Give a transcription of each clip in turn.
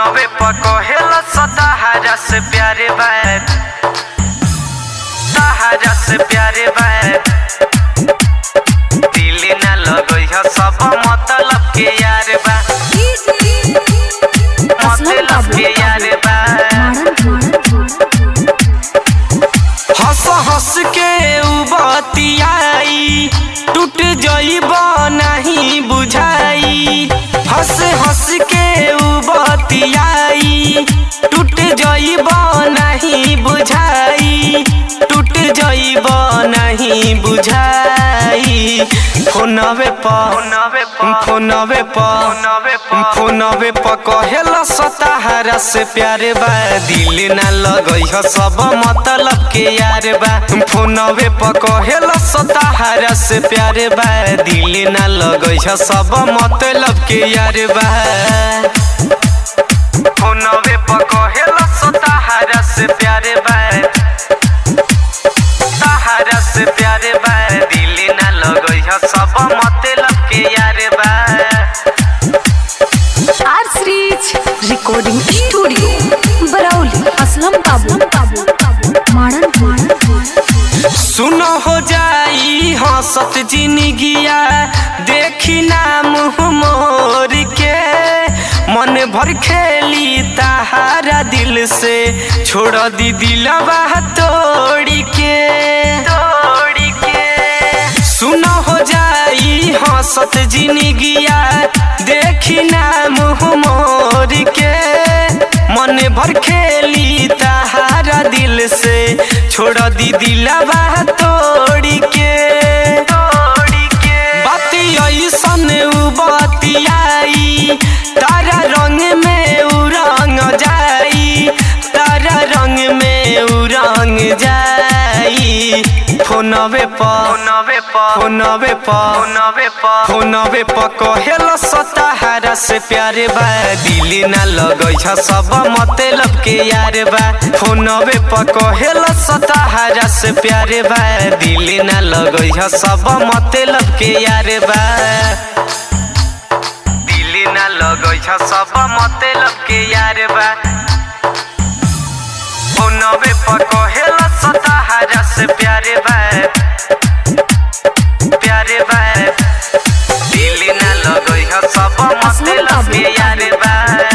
फोनवे पकहेला सताहरा से प्यारे बैत सहारा से प्यारे बैत दिल न लगई ह सब मतलब के यार बा मतलब के यार बा हंस हंस के उ बतियाई टूट जइब नहीं बुझाई हंस हंस के उ बतियाई टूट जइब नहीं बुझाई टूट जइब नहीं बुझाई फोनवे पर फोनवे पर फोनवे पर कहेला सताहरा से प्यारे बा दिल ना लगई ह सब मतलब के यार बा फोनवे पर कहेला सताहरा से प्यारे बा दिल ना लगई ह सब मतलब के यार बा फोनवे पर कहेला सताहरा से प्यारे बा सहारा से प्यारे बा दिल ना लगई ह सब मतलब के यार बा R series recording studio Barauli Aslam Babu मारन मारन सुनो हो जाई हंसत जिंदगिया देखी ना मुँह मोर के मन भर खेली ताहारा दिल से छोड़ दी दिलवा तोड़ के तोड़ के सुनो हो जाई हंसत जिंदगिया देखी ना मुँह मोर के मन भर खेली ताहारा दिल से छोड़ दी दिलवा तोड़ के तोड़ के बाती ऐसन उ बतियाई तारा रंग में उ रंग जाई तारा रंग में उ रंग जाई फोनवे पर फोनवे पर फोनवे पर फोनवे पर फोनवे पर कहेला सताहरा से प्यारे बा दिल ना लगई छ सब मतलब के यार बा फोनवे पर कहेला सताहरा से प्यारे बा दिल ना लगई छ सब मतलब के यार बा दिल ना लगई छ सब मतलब के यार बा फोनवे पर कहेला सताहरा से प्यारे बा प्यारे बा दिल ना लगई ह सब मतलब के यार बा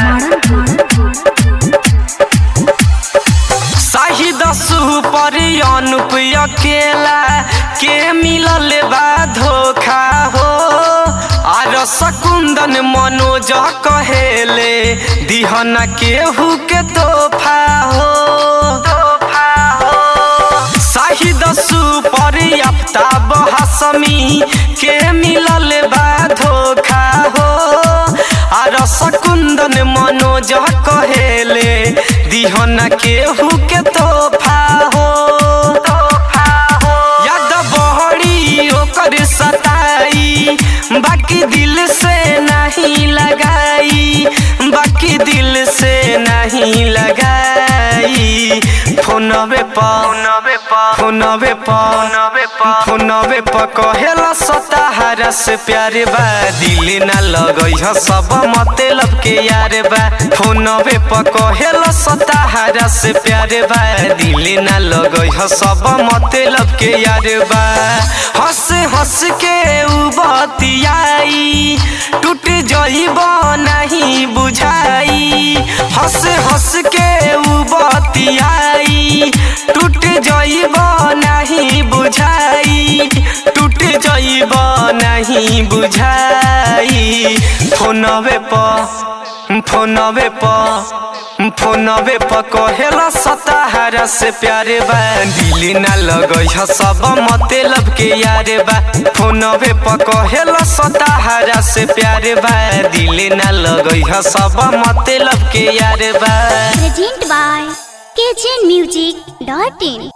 शाही दसु पर अनुप अकेला के मिलल बा धोखा हो आर सकुंदन मनोज कहेले दिहना केहू के तोहफा हो तोहफा हो शाहिद सुपर आफ्ताब हसमी के मिलल बा धोखा हो आर सकुंदन मनोज कहेले दिहना केहू के तोहफा हो तोहफा हो याद बहरी ओकर सताई बाकी दिल से नहीं लगाई बाकी दिल से नहीं लगाई फोनवे पर फोनवे पर फोनवे पर फोनवे पर फोनवे पर कहेला सताहरा से प्यारे बा दिल ना लगई ह सब मतलब के यार बा फोनवे पर कहेला सताहरा से प्यारे बा दिल ना लगई ह सब मतलब के यार बा हंस हंस के उ बतियाई टूट जइब नहीं बुझाई हंस हंस के उ बतियाई टूट जइब नहीं बुझाई टूट जइब नहीं बुझाई फोनवे पर फोनवे पर फोनवे पर कहेला सताहरा से प्यारे बा दिल ना लगई ह सब मतलब के यार बा फोनवे पर कहेला सताहरा से प्यारे बा दिल ना लगई ह सब मतलब के यार बा Presented by kitchenmusic.in